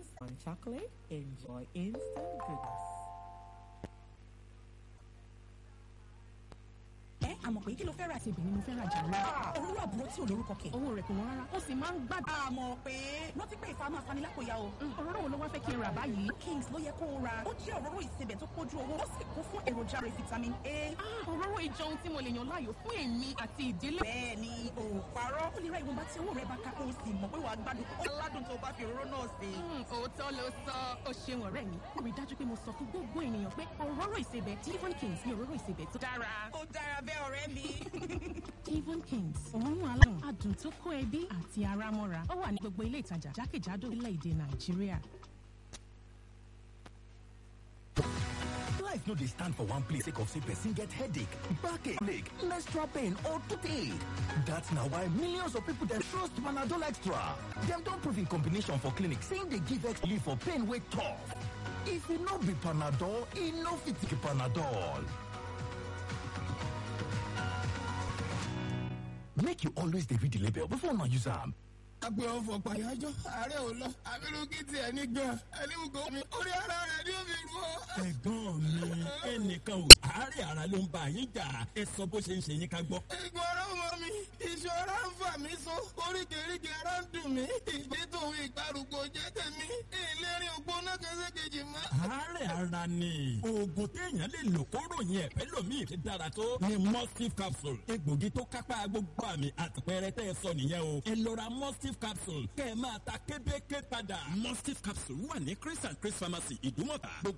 on chocolate. Enjoy instant goodness. ẹ àmọ̀ pé kí ló fẹ́ ra Ṣèbí ni mo fẹ́ rajà lọ. òróró àbúrò tí ò lórúkọ kẹ̀. Owó rẹ̀ kò wọ́n rárá. Ó sì máa ń gbádùn. àmọ̀ pé rántí pé ìfà máa fani lápòyà o. Òróró wo ló wá fẹ́ kí n rà báyìí? Kings ló yẹ kó o ra ó jẹ́ òróró ìsebẹ̀ tó pójú owó ó sì kún fún èròjà rẹ̀ vitamin A. Ah, Òróró ìjọ ohun tí mo lè yàn láàyò fún èmi àti ìdílé. bẹ́ẹ̀ ni o ò parọ́ ó lè ra ìwọ̀nba tí owó rẹ̀ bá ká kó o sì mọ̀ pé wàá gbádùn ó ládùn tó o bá fi òróró náà sè é. Hmm, Òótọ́ ló sọ. Ó ṣeun ọ̀rẹ́ mi. Ó rí dájú pé mo sọ fún gbogbo ènìyàn pé òróró ìsebẹ̀ Devon Kings ni òróró ìsebẹ̀ tó dára. ó dára bẹ́ẹ̀ ọ̀rẹ́ mi. Devon Kings, òórùn aládùn, adùn tó kó ẹbí àti ara mọ́ra. Ó wà ní gbogbo ilé ìtajà jákèjádò orílẹ̀-èdè Nàìjíríà. Life no dey stand for one place sake of say person get headache, backache, leg, menstrual pain or toothache. That's na why millions of people dem trust Panadol Extra. Dem don prove in combination for clinic say e dey give extra relief for pain wey tough. If e no be Panadol, e no fit be Panadol. Make you always dey read the label before una use am. agbe ọfọ pàyájọ ààrẹ ò lọ abirùkí tiẹ̀ ní gan ẹni wùgọ mi orí ara rẹ̀ ni ó fi rú ọ. ẹ̀gbọ́n mi ẹnìkan ò àárẹ̀ ara ló ń bá yín jà ẹ sọ bó ṣe ń ṣe yín ká gbọ́. Egun ara ọmọ mi, ìṣọ́ra ń fà mí so, oríkèéríkèé ara ń dùn mí, ìgbé tòun ìgbàrúgbó jẹ́ tèmi, ìlérí ògbóná kẹsẹ̀kejì mọ́. àárẹ̀ ara ni oògùn téèyàn lè lò kó ròyìn ẹ̀fẹ́ lòmíì ti dára tó ni mustif capsule egbògi tó kápá gbogbo àmì àtìpẹrẹ tẹ́ ẹ sọ nìyẹn o ẹ lọ ra mustif capsule kẹ́ ẹ máa ta kébéké padà. mustif capsule wà ní chris and chris pharmacy ìdúmọ̀tà gbogbo